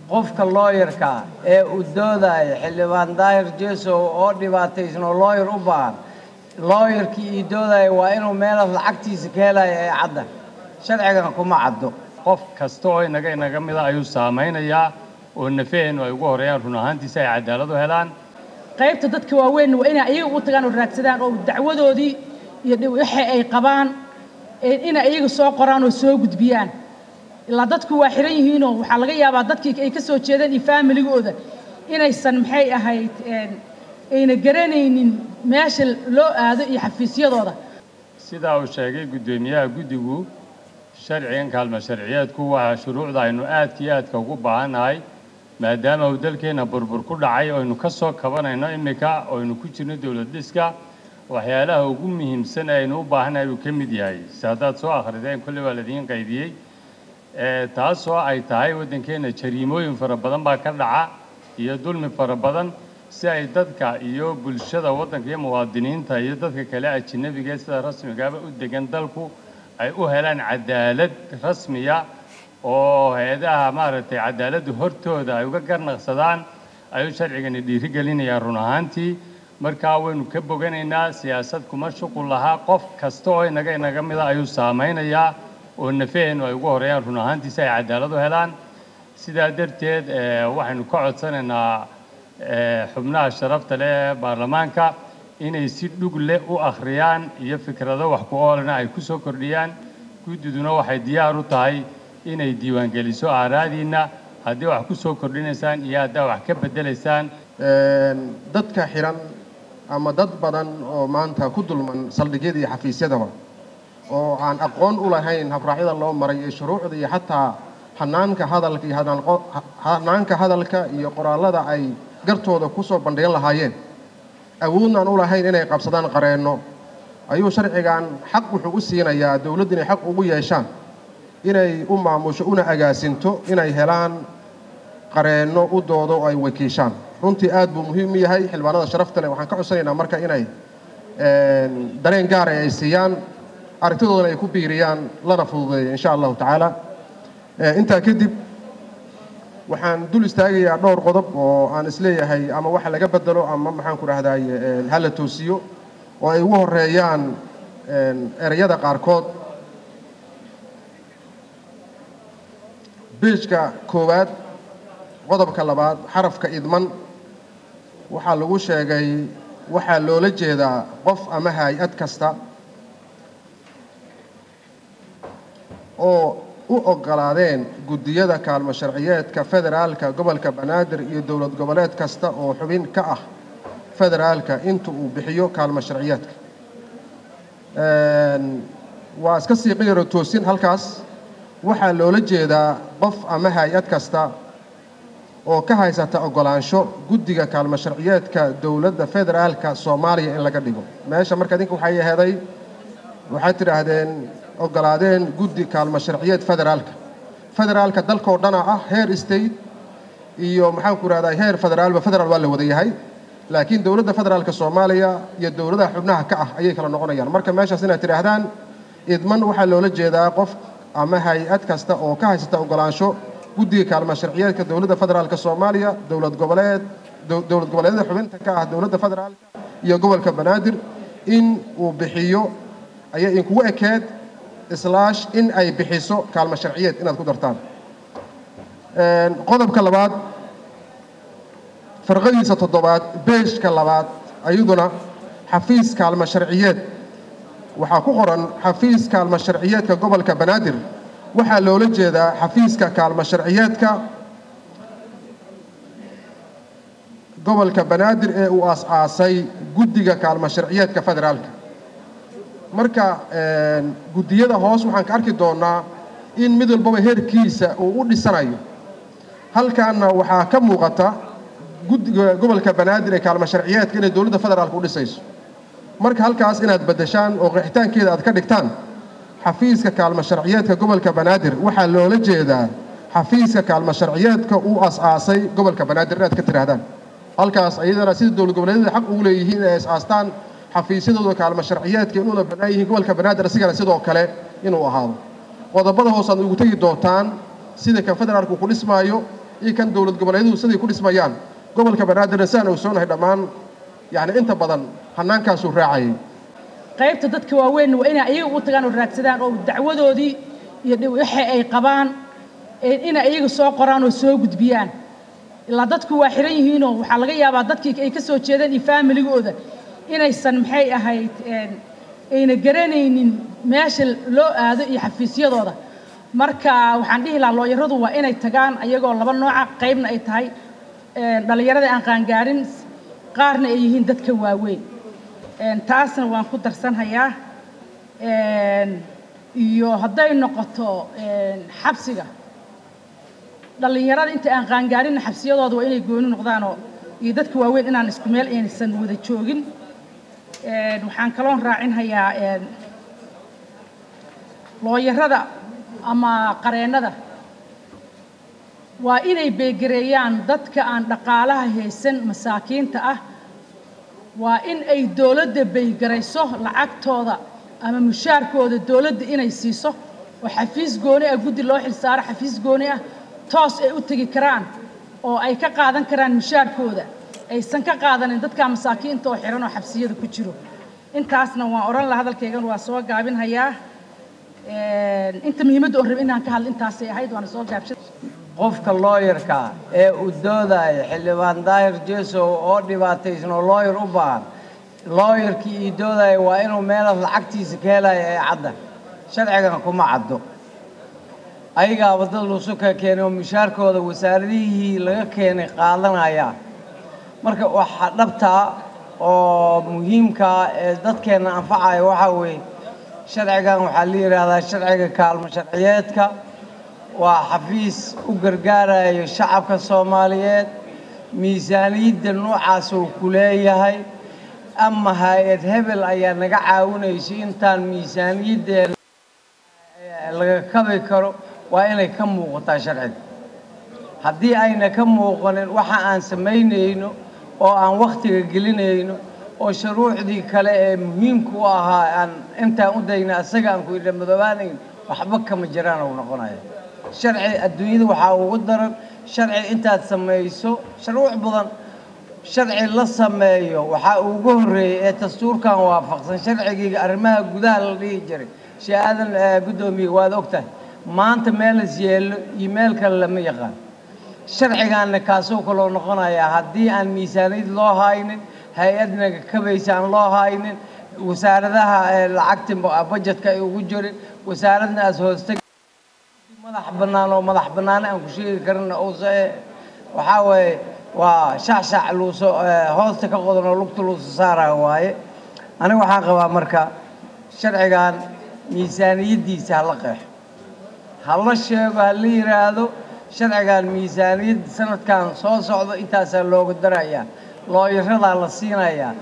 qofka looyarka ee u doodaya xildhibaan daahir jesow oo dhibaataysno looyar u baahan looyarkii ii doodaya waa inuu meelaas lacagtiisa ka helaya ee cadda sharcigana kuma caddo qof kasta oo inaga inaga mida ayuu saamaynayaa oo nafaheennu ay ugu horeeyaan run ahaantiisa ay cadaalad u helaan qaybta dadka waaweyn waa inay iyaga u tagaan oo raadsadaan oo dacwadoodii iyo waxa ay qabaan inay iyaga soo qoraan oo soo gudbiyaan ilaa dadku waa xiran yihiinoo waxaa laga yaabaa dadkii ay ka soo jeedeen iyo faamiligooda inaysan maxay ahayd ayna garanaynin meesha loo aado iyo xafiisyadooda sidaa uu sheegay guddoomiyaha guddigu sharcigan kaalmo sharciyeedku waa shuruucda aynu aadka iyo aadka ugu baahannahay maadaama uu dalkeenna burbur ku dhacay oynu ka soo kabanayno iminka oynu ku jirno dowlad dhiska waxyaalaha ugu muhiimsan ee aynu u baahannahay buu ka mid yahay si haddaad soo akhrideen kolley waa ladiin qaydiyey taasoo ay tahay waddankeenna jariimooyin fara badan baa ka dhaca iyo dulmi fara badan si ay dadka iyo bulshada waddanka iyo muwaadiniinta iyo dadka kale ajinabiga sida rasmigaaba u degan dalku ay u helaan cadaalad rasmiya oo hay-adaha maaragtay cadaaladda hortooda ay uga garnaqsadaan ayuu sharcigani dhiirigelinayaa run ahaantii markaa waynu ka boganaynaa siyaasad kuma shuqul lahaa qof kasta oo inaga inaga mida ayuu saamaynayaa oo nafaheennu ay ugu horeeyaan run ahaantiisa ay cadaalad u helaan sidaa darteed waxaynu ka codsanaynaa xubnaha sharafta leh ee baarlamaanka inay si dhug leh u akhriyaan iyo fikrado wax ku oolana ay ku soo kordhiyaan guddiduna waxay diyaar u tahay inay diiwaangeliso aaraadiinna haddii wax ku soo kordhinaysaan iyo haddaa wax ka beddelaysaan dadka xiran ama dad badan oo maanta ku dulman saldhigyada iyo xafiisyadaba oo aan aqoon u lahayn habraacyada loo maray iyo shuruucda iyo xataa hanaanka hadalka iyo hanaanka hadalka iyo qoraallada ay gartooda ku soo bandhigan lahaayeen awoodnaan u lahayn inay qabsadaan qareenno ayuu sharcigan xaq wuxuu u siinayaa dowladdu inay xaq ugu yeeshaan inay u maamusho una agaasinto inay helaan qareenno u doodo oo ay wakiishaan runtii aad buu muhiim u yahay xildhibaanada sharafta leh waxaan ka codsanaynaa marka inay dareen gaara ay siiyaan aragtidoodana ay ku biiriyaan lana fududeeyo insha allahu tacaala intaa kadib waxaan dul istaagayaa dhowr qodob oo aan isleeyahay ama waxa laga bedelo ama maxaan ku dhahdaay hala toosiyo oo ay ugu horeeyaan ereyada qaarkood biijka koowaad qodobka labaad xarafka idman waxaa lagu sheegay waxaa loola jeedaa qof ama hay-ad kasta oo u oggolaadeen guddiyada kaalmo sharciyeedka federaalka gobolka banaadir iyo dowlad goboleed kasta oo xubin ka ah federaalka inta uu bixiyo kaalmo sharciyeedka waa iska siiqi yaro toosin halkaas waxaa loola jeedaa qof ama hay-ad kasta oo ka haysata oggolaansho guddiga kaalmo sharciyeedka dowladda federaalka soomaaliya in laga dhigo meesha marka idinka waxay aheeday waxaad tidhaahdeen oggolaadeen guddi kaalmo sharciyeed federaalka federaalka dalkoo dhana ah heer state iyo maxaan ku rahdaa heer federaalba federaal waa la wada yahay laakiin dowladda federaalka soomaaliya iyo dowladaha xubnaha ka ah ayay kala noqonayaan marka meeshaas inaad tidhaahdaan idman waxaa loola jeedaa qof ama hay-ad kasta oo ka haysata oggolaansho guddiga kaalmo sharciyeedka dowladda federaalka soomaaliya dowlad goboleed dowlad goboleedyada xubinta ka ah dowladda federaalka iyo gobolka banaadir in uu bixiyo ayay inkugu ekeed islaash in ay bixiso kaalmo sharciyeed inaad ku dartaan qodobka labaad farqadiisa toddobaad beeshka labaad ayaduna xafiis kaalmo sharciyeed waxaa ku qoran xafiis kaalmo sharciyeedka gobolka banaadir waxaa loola jeedaa xafiiska kaalmo sharciyeedka gobolka banaadir ee uu aas-aasay guddiga kaalmo sharciyeedka federaalka marka guddiyada hoos waxaan ka arki doonnaa in mid walbaba heerkiisa uu u dhisanayo halkaana waxaa ka muuqata guddiga gobolka banaadir ee kaalmo sharciyeedka inay dowladda federaalka u dhisayso marka halkaas inaad beddeshaan oo qeexitaankeeda aad ka dhigtaan xafiiska kaalmo sharciyeedka gobolka banaadir waxaa loola jeedaa xafiiska kaalmo sharciyeedka uu as-aasay gobolka banaadir inaad ka tidhaahdaan halkaas ayadana sida dowlad goboleedyada xaq ugu leeyihiin inay as-aastaan xafiisyadooda kaalmo sharciyeedka inuuna bannaan yihiin gobolka banaadir asigana sidoo kale inuu ahaado qodobada hoos aad ugu tegi doontaan sida kan federaalku ku dhismaayo iyo kan dowlad goboleeduhu siday ku dhismayaan gobolka banaadirna sidaan ogsoonahay dhammaan yacni inta badan hannaankaasuu raacayay qaybta dadka waaweyn waa inay iyaga u tagaan oo raadsadaan oo dacwadoodii iyo waxa ay qabaan inay iyaga soo qoraan oo soo gudbiyaan ilaa dadku waa xiran yihiinoo waxaa laga yaabaa dadkii ay ka soo jeedeen iyo faamiligooda inaysan maxay ahayd ayna garanaynin meesha loo aado iyo xafiisyadooda marka waxaan dhihi lahaa looyaradu waa inay tagaan ayagoo laba nooca qaybna ay tahay dhallinyarada aan qaangaarin qaarna ay yihiin dadka waaweyn taasna waan ku darsanhayaa iyo hadday noqoto xabsiga dhallinyarada inta aan qaangaarinna xabsiyadooda waa inay gooni noqdaanoo iyo dadka waaweyn inaan isku meel aysan wada joogin waxaan kaloon raacinhayaa looyarada ama qareennada waa inay beegareeyaan dadka aan dhaqaalaha haysan masaakiinta ah waa in ay dowladda baygarayso lacagtooda ama mushaarkooda dowladda inay siiso oo xafiis gooni ah guddi loo xilsaaro xafiis gooni ah toos ay u tegi karaan oo ay ka qaadan karaan mushaarkooda aysan ka qaadanin dadka masaakiinta oo xiran oo xabsiyada ku jiro intaasna waan odhan laha hadalkaygan waa soo gaabinhayaa inta muhiimadda oon rabin inaan ka hadlo intaasay ahayd waana soo gaabshay qofka looyarka ee u doodaya xildhibaan daahir jesow oo dhibaataysan oo looyar u baahan looyarkii ii doodaya waa inuu meelaas lacagtiisa ka helaya ee cadda sharcigan kuma caddo ayagaaba dad lusuka keenay oo mushaarkooda wasaaradihii laga keenay qaadanaya marka waxaa dhabtaa oo muhiimkaa ee dadkeenna anfacaya waxaa weeye sharcigan waxaa la yidhaahdaa sharciga kaalmo sharciyeedka waa xafiis u gargaarayo shacabka soomaaliyeed miisaaniyadda noocaas uu ku leeyahay ama hay-ad hebel ayaa naga caawinayso intaan miisaaniyaddeena laga kabi karo waa inay ka muuqataa sharciga haddii ayna ka muuqanin waxa aan samaynayno oo aan wakhtiga gelinayno oo shuruucdii kale ee muhiimka u ahaa aan intaan u dayna asaga aan ku idha madoobaanayn waxba kama jiraan uu noqonaya sharci adduunyada waxaa ugu daran sharci intaad samayso shuruuc badan sharci la sameeyo waxaa ugu horreeyey ee dastuurkan waafaqsan sharcigii arrimaha gudaha la dhihi jiray shee aadan guddoomiye waad ogtahay maanta meelas yeelo iyo meel kale lama yaqaan sharcigaanna kaasoo kaloo noqonayaa haddii aan miisaaniyad loo haynin hay-adnaga kabaysa aan loo haynin wasaaradaha lacagta bajetka ay ugu jirin wasaaradna aas hoosta madax bannaan oo madax bannaane aan ku sheegi karina uuse waxaa weeye waa shacshaac luuso hoosta ka qodan oo lugta luuso saaraya waaye aniga waxaan qabaa marka sharcigan miisaaniyaddiisa hala qeexo hala sheego hala yidhaahdo sharcigan miisaaniyad sanadkan soo socdo intaasaa looga darayaa looyaradaa la siinayaa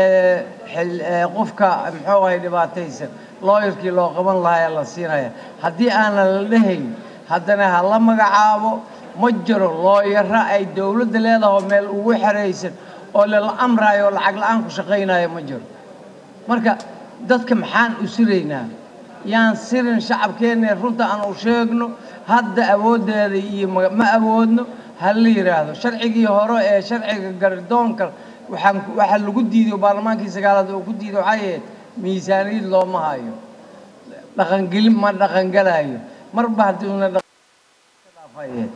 qofka muxuu ahay dhibaataysan looyarkii loo qaban lahaa la siinaya haddii aanan la dhahayn haddana ha la magacaabo ma jiro looyaro ay dowladda leedaho meel ugu xeraysan oo lala amraayo oo lacag la-aan ku shaqaynayo ma jiro marka dadka maxaan u siraynaa yaan sirin shacabkeenna runta aan u sheegno hadda awooddeeda iyo ma awoodno ha la yidhaahdo sharcigii hore ee sharciga gardoonka waxaan waxaa lagu diiday baarlamaankii sagaalaad oo ku diiday waxay ahayd miisaaniyad looma hayo dhaqangelin ma dhaqangelayo marba haddiuna dhaafayeed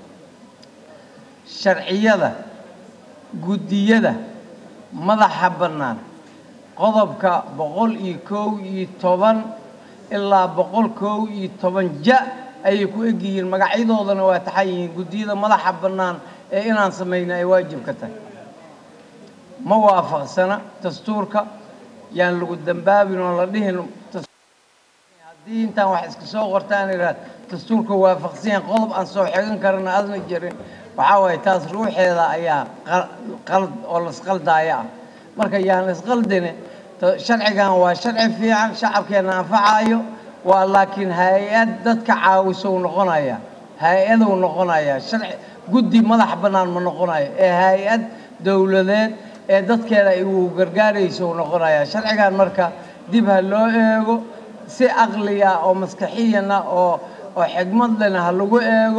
sharciyada guddiyada madaxa bannaan qodobka boqol iyo kow iyo toban ilaa boqol kow iyo toban ja ayay ku egyihiin magacyadoodana waa taxan yihiin guddiyada madaxa bannaan ee inaan samayna ay waajib ka tahay ma waafaqsana dastuurka yaan lagu dambaabin oo la dhihin haddii intaan wax iska soo qortaan idhaad dastuurka waafaqsan yahay qodob aan soo xigan karana adna jirin waxaa waaye taas ruuxeeda ayaa qalad oo lasqaldaaya ah marka yaan isqaldine sharcigan waa sharci fiican shacabkeena anfacayo waa laakiin hay-ad dadka caawisou noqonaya hay-adou noqonaya sharci guddi madax bannaan ma noqonayo ee hay-ad dowladeed ee dadkeeda uu gargaarayso noqonaya sharcigan marka dib ha loo eego si aqliya oo maskaxiyana oo oo xigmad lena ha lagu eego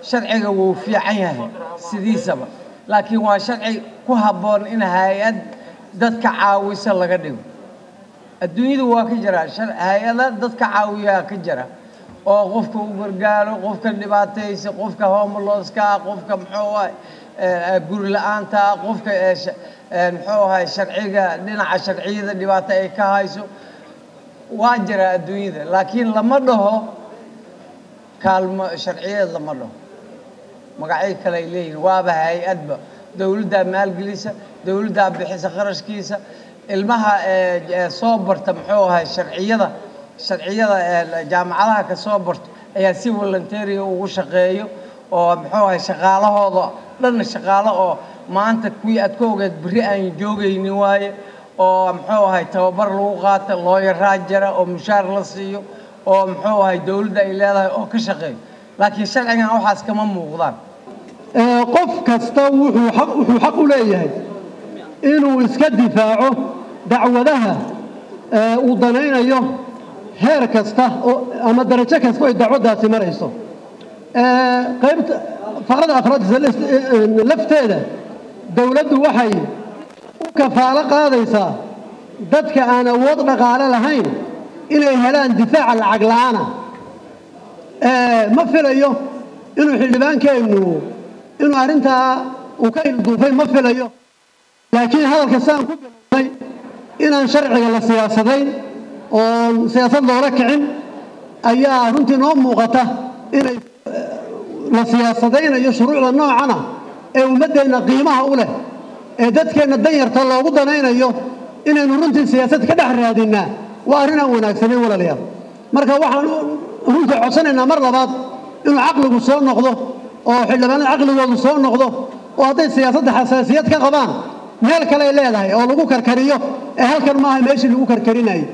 sharciga wuu fiican yahay sidiisaba laakiin waa sharci ku habboon in hay-ad dadka caawisa laga dhigo adduunyadu waa ka jira hay-ada dadka caawiyaa ka jira oo qofka u gargaaro qofka dhibaataysa qofka homelosska qofka muxuu ahay guri la-aanta qofka muxuu ahay sharciga dhinaca sharciyada dhibaato ay ka hayso waa jira adduunyada laakiin lama dhaho kaalmo sharciyeed lama dhaho magacyo kale ay leeyihin waaba hay-adba dowladdaa maalgelisa dowladdaa bixisa qarashkiisa ilmaha soo barta muxuu ahay sharciyada sharciyada jaamacadaha ka soo barto ayaa si volunteeriga ugu shaqeeyo oo muxuu ahay shaqaalahooda dhanna shaqaalo oo maanta kuwii aad ka ogeed berri aan joogaynin waaye oo muxuu ahay tababar lagu qaata looyaraa jira oo mushaar la siiyo oo muxuu ahay dowladda ay leedahay oo ka shaqeeyo laakiin sharcigan waxaas kama muuqdaan qof kasta wuxuu xaq wuxuu xaq u leeyahay inuu iska difaaco dacwadaha uu danaynayo heer kasta oo ama darajo kasta ay dacwaddaasi marayso qaybta faqrada afraad lafteeda dowladdu waxay u kafaalo qaadaysaa dadka aan awood dhaqaale lahayn inay helaan difaaca lacag la'aana ma filayo inuu xildhibaankeennu inuu arrintaa uu ka ilduufay ma filayo laakiin hadalka saan ku bilownay inaan sharciga la siyaasadayn oon siyaasad loola kicin ayaa runtii noo muuqata inay la siyaasadaynayo shuruucda noocana ee ummaddeenna qiimaha u leh ee dadkeenna danyarta loogu danaynayo inaynu runtii siyaasad ka dhex raadinnaa waa arrin aan wanaagsanayn walaalayaal marka waxaan runtii codsanaynaa mar labaad inuu caqligu soo noqdo oo xildhibaanada caqligoodu soo noqdo oo hadday siyaasadda xasaasiyad ka qabaan meel kale ay leedahay oo lagu karkariyo ee halkan maaha meeshii lagu karkarinayay